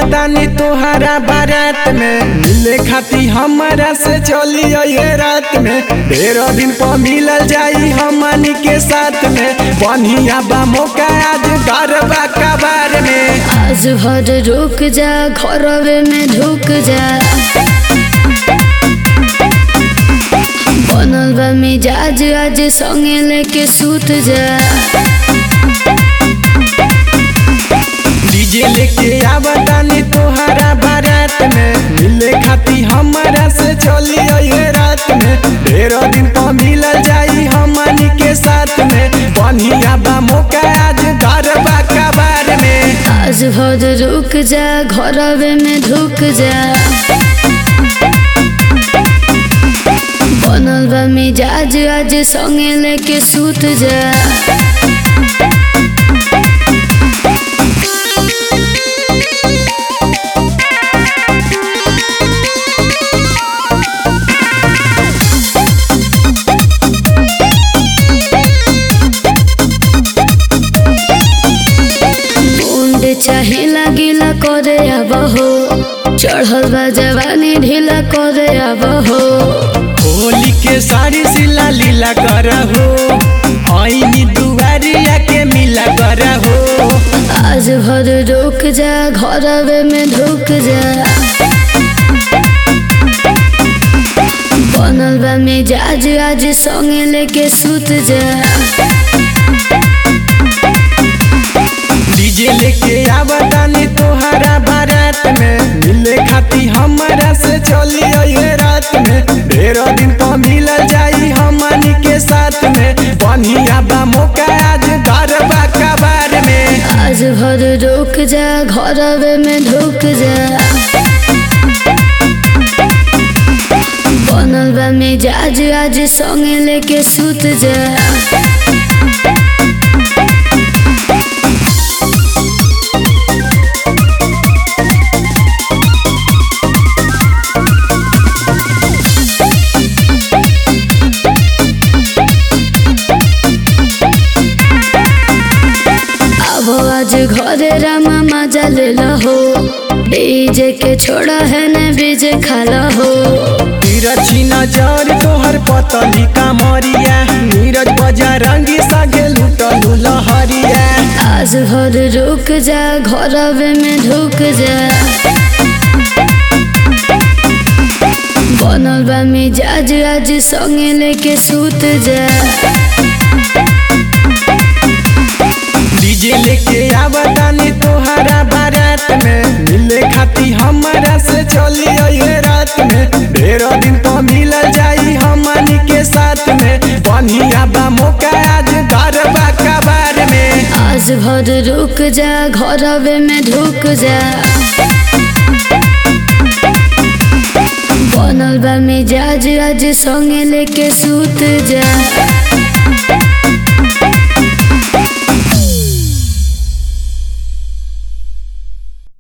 आवतानी तोहरा बारात में मिले खाती हमारा से चली ये रात में तेरह दिन पर मिलल जाई हमनी के साथ में बढ़िया बा मौका आज गरबा कबार में आज भर रुक जा घरवे में ढुक जा बनल बा मिजाज आज संगे लेके सूत जा डीजे लेके आवतानी तोहरा बारात में मिले खाती हमारा से चली ये रात में तेरह दिन पर मिलल जाई हमनी के साथ में बढ़िया बा मौका आज गरबा कबार में आज भर रुक जा घरवे में ढुक जा बनल बा मिजाज आज संगे लेके सूत जा मुंड चाहे लागिला करे अब हो चढ़ल बा जवानी ढीला करे अब हो होली के साड़ी सिला लीला करहो आईनी दुआरिया के मिला करहो आज भर रुक जा घरवे में ढुक जा बनल बा मिजाज आज संगे लेके सूत जा डीजे लेके आवतानी तोहरा बारात में मिले खाती हमारा से चली ये रात में तेरह दिन पर मिलल जाई हमनी के साथ में बढ़िया बा मौका आज गरबा कबार में आज भर रुक जा घरवे में ढुक जा बनल बा मिजाज आज संगे लेके सूत जा अब आज घरे रामा मजा ले हो डीजे के छोड़ा है न बीजे खाला हो तिरछी नजर तोहर पतली कामरिया नीरज बजा रंगी सागे लुटलू लहरिया आज भर रुक जा घरवे में ढुक जा बनल बा मिजाज आज संगे लेके सूत जा डीजे लेके आवतानी तोहरा बारात में मिले खाती हमारा से चली ये रात में तेरह दिन पर मिलल जाई हमनी के साथ में बढ़िया बा मौका आज गरबा कबार में आज भर रुक जा घरवे में ढुक जा बनल बा मिजाज आज संगे लेके सूत जा